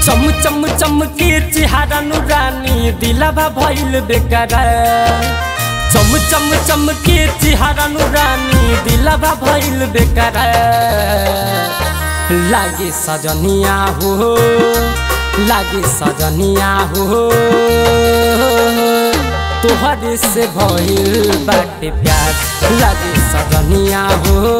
चम चम चमके चिहारा नुरानी दिलावा भइल बेकार चम चम चमके चिहारा नुरानी दिलावा भइल बेकार लागे सजनिया हो लागे सजनिया हो तोहरे से भइल बाटे प्यार लागे सजनिया हो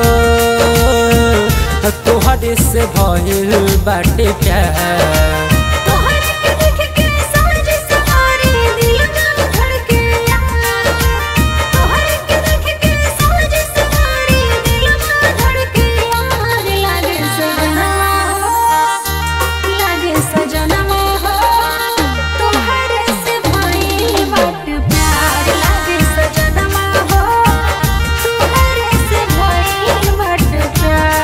तोहरे से भइल बाटे प्यार तोहरे के देख के साँझ सवारी दिल में धड़के यार तोहरे के देख के साँझ सवारी दिल में धड़के यार लागे सजना लागे सजना हो तोहरे से भइल बाट प्यार लागे सजना हो तोहरे से भइल बाट प्यार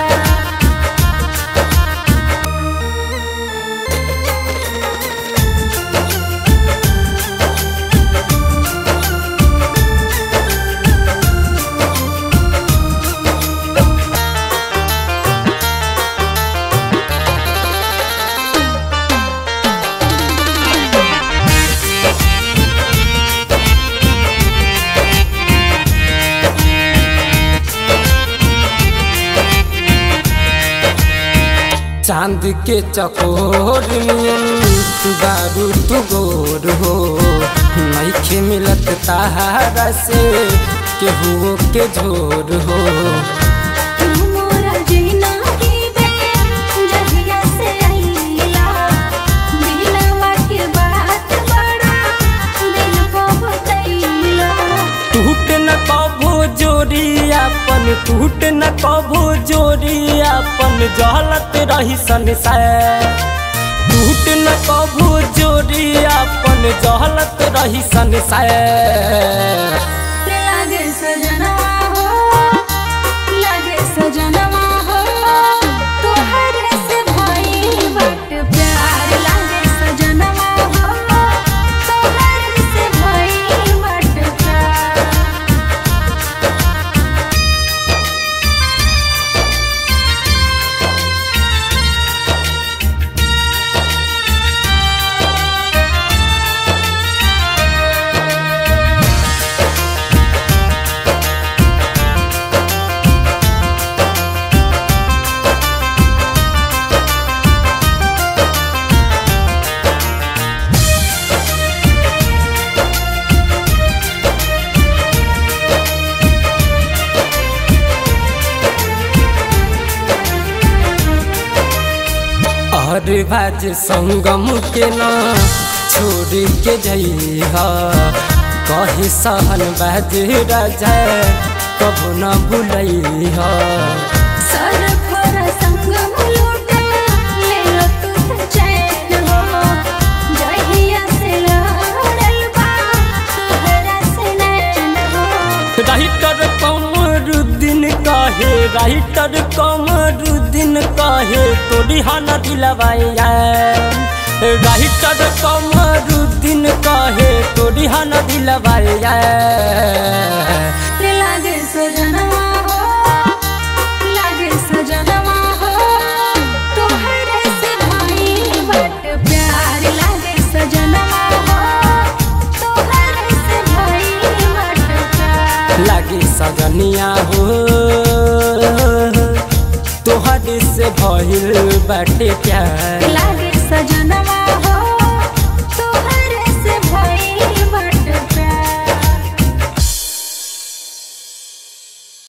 चांद के चकोर नियन दारू तू गोर हो नइखे मिलत तारा से केहू के झोर हो मोरा जीना की बे जहिया से आईला दिलवा के बात बड़ा दिल को बतैला टूट न कभो जोड़ी अपन टूट न कभो जोड़ी अपन जहलत रही संसार टूट न कभो जोड़ी अपन जहलत रही संसार लागे सजनवा हो लागे सजनवा हो तोहरे से भइल बाट प्यार लागे सजनवा हो तोहरे से भइल बाट प्यार और बाज संगम के ना छोड़ के जइहा कही सहन बाज राजा कबो न भूलैहा सरफर संगम लूटे ले लो तू चैन हो जहिया से लड़ल बा तोहरा से नैन हो राइटर कमरुद्दीन कहे राइटर कमरुद्दीन कहे तोरी हन दिलवाया राइटर कमरुद्दीन कहे तोरी हन दिलवाया रे लागे सजनवा हो लागे सजनवा हो तोहरे से भइल बट प्यार लागे सजनवा हो तोहरे से भइल बट प्यार लागे सजनिया हो तोहरे से भइल बाटे प्यार लागे सजनवा हो